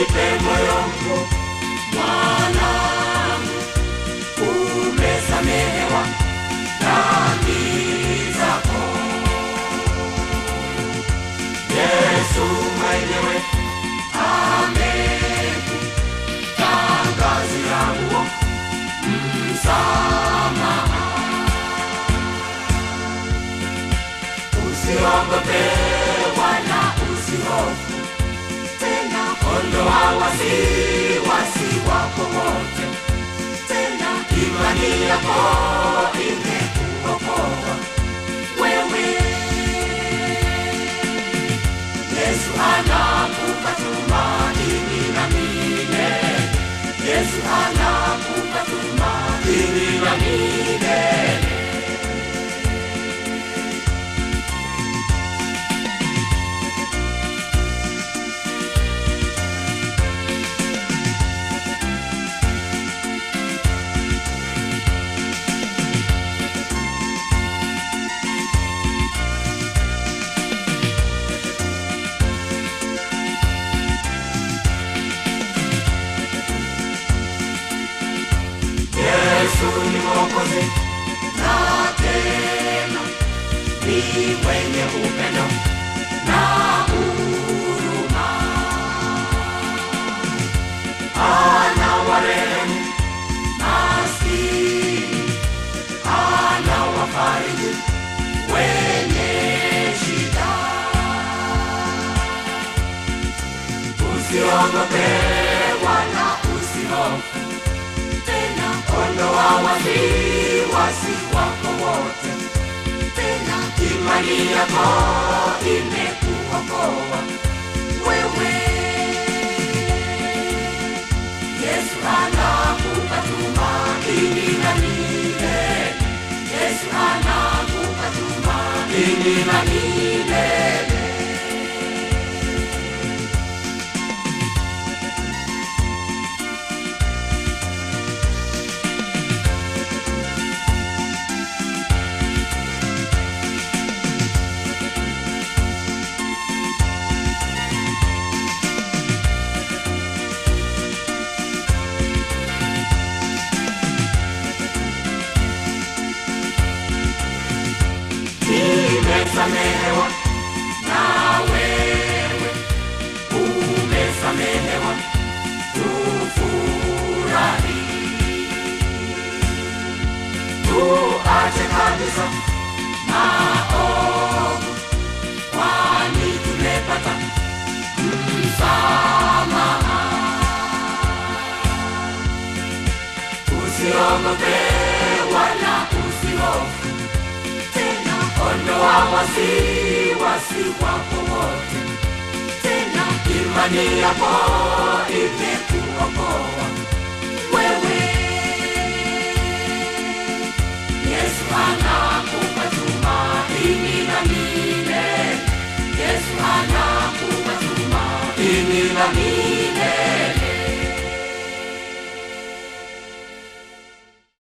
Jipe moyo mkuu mwanangu, umesamehewa dhambi zako. Yesu mwenyewe amekutangazia huo msamaha. Usiogope wala usihofu tena, ondoa wasiwasi wako wote tena, imani yako imekuokoa wewe. Yesu anakupa tumaini na milele. Yesu anakupa tumaini na milele. Yesu ni Mwokozi na tena ni mwenye upendo na huruma, anawarehemu maskini, anawafariji wenye shida. Usiogope wala usihofu tena ondoa wasiwasi wako wote tena, imani yako imekuokoa wewe. Yesu anakupa tumaini na milele. Yesu anakupa tumaini na milele. Nimesamehewa na wewe umesamehewa, tufurahi, tuache kabisa maovu, kwani tumepata msamaha. Usiogope wala usihofu tena, ondoa wasiwasi wako wote tena, imani yako imekuokoa